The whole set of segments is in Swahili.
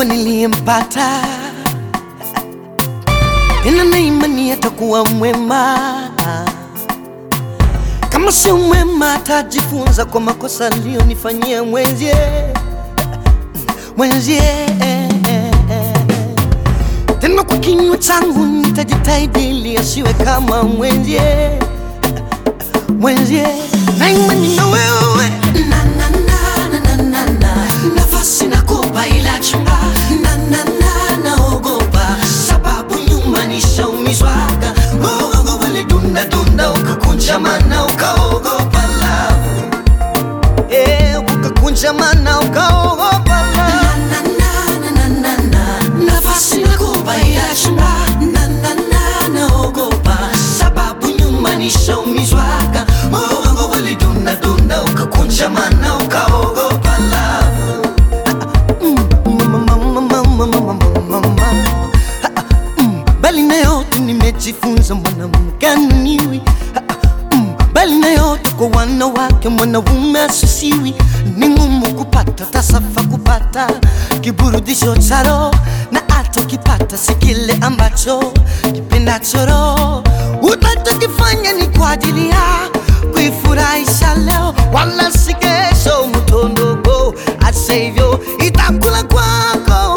wa niliyempata, tena na imani atakuwa mwema. Kama sio mwema, atajifunza kwa makosa aliyonifanyia mwenzie mwenzie. Tena kwa kinywa changu nitajitahidi ili asiwe kama mwenzie mwenzie, na imani na wewe na, na, na, na, na, na, na. Nafasi nakupa ila chunga na, na, na, naogopa sababu nyuma nishaumizwaga moyo wangu ulidunda dunda ukakunja mana ukaogopa love eh, ukakunja mana ukaogopa love na, na, na, na, na, na. Nafasi nakupa ila chunga na, na, na, naogopa sababu nyuma nishaumizwaga moyo wangu ulidunda dunda ukakunja mana ukaogopa love bali na yote nimejifunza mwanamke ananiwi bali na yote kwa wanawake mwanaume asisiwi ni ngumu kupata tasafa kupata kiburudisho cha roho na hata ukipata si kile ambacho kipendacho roho utachokifanya ni kwa ajili ya kuifurahisha leo wala si kesho mtondoko hata hivyo itakula kwako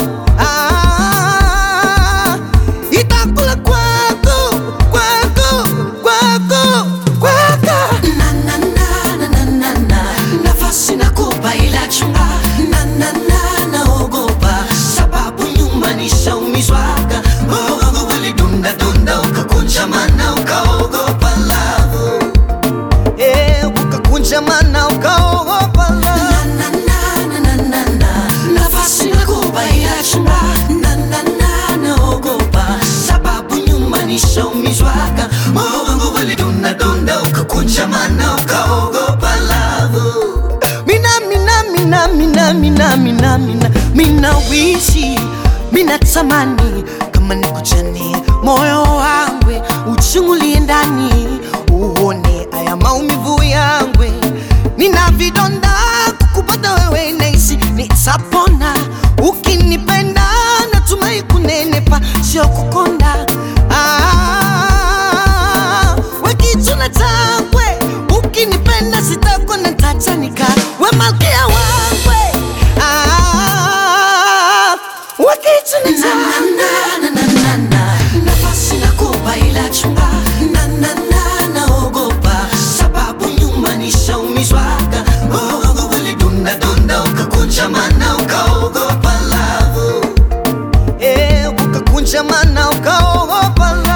ah, itakula kwako kwako kwako kwako na, na, na, na, na, na, na. nafasi nakupa ila chunga na, na, na, naogopa sababu nyuma nishaumizwaga moyo wangu ulidunda dunda ukakunja mana ukaogopa love eh, ukakunja mana ukaogopa love na, na, na, na, na, na. nafasi nakupa ila chunga na, na, na, naogopa sababu nyuma nishaumizwaga moyo wangu ulidunda dunda ukakunja mana ukaogopa love mina mina mina mina mina mina mina mina wishi mina tamani kama nikujani moyo wangu uchungulie ndani uone aya maumivu yangu nina vidonda kukupata wewe naisi nitapona ukinipenda natumai kunenepa sio kukonda ah, wekituna changwe ukinipenda sitakona tachanika we malkia wangwe ah, wekituna changwe nafasi nakupa ila chunga na, na, na, naogopa sababu nyuma nishaumizwaga moyo wangu ulidunda dunda ukakunja mana ukaogopa love eh, ukakunja mana ukaogopa love